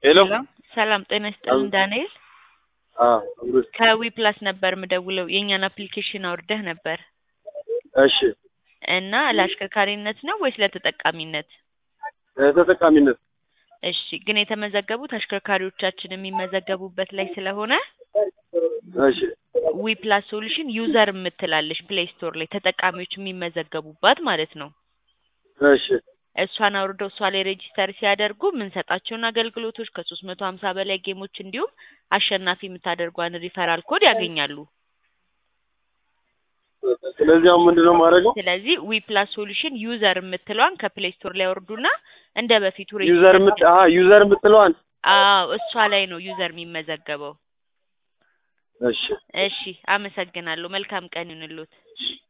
ሄሎ ሰላም ጤና ይስጥልን ዳንኤል አዎ አብሮ ከዊ ፕላስ ነበር ምደውለው የእኛን አፕሊኬሽን አውርደህ ነበር እሺ እና ለአሽከርካሪነት ነው ወይስ ለተጠቃሚነት? ተጠቃሚነት እሺ ግን የተመዘገቡት አሽከርካሪዎቻችን የሚመዘገቡበት ላይ ስለሆነ እሺ ዊ ፕላስ ሶሉሽን ዩዘር የምትላለች ፕሌይ ስቶር ላይ ተጠቃሚዎች የሚመዘገቡባት ማለት ነው። እሺ እሷን አውርደው እሷ ላይ ሬጂስተር ሲያደርጉ የምንሰጣቸውን አገልግሎቶች ከሶስት መቶ ሀምሳ በላይ ጌሞች እንዲሁም አሸናፊ የምታደርጓን ሪፈራል ኮድ ያገኛሉ። ስለዚህ አሁን ምንድን ነው የማደርገው? ስለዚህ ዊ ፕላስ ሶሉሽን ዩዘር የምትለዋን ከፕሌይ ስቶር ላይ ያወርዱና እንደ በፊቱ ዩዘር ምት አሀ ዩዘር የምትለዋን አዎ እሷ ላይ ነው ዩዘር የሚመዘገበው። እሺ እሺ አመሰግናለሁ። መልካም ቀን ይሁንልዎት።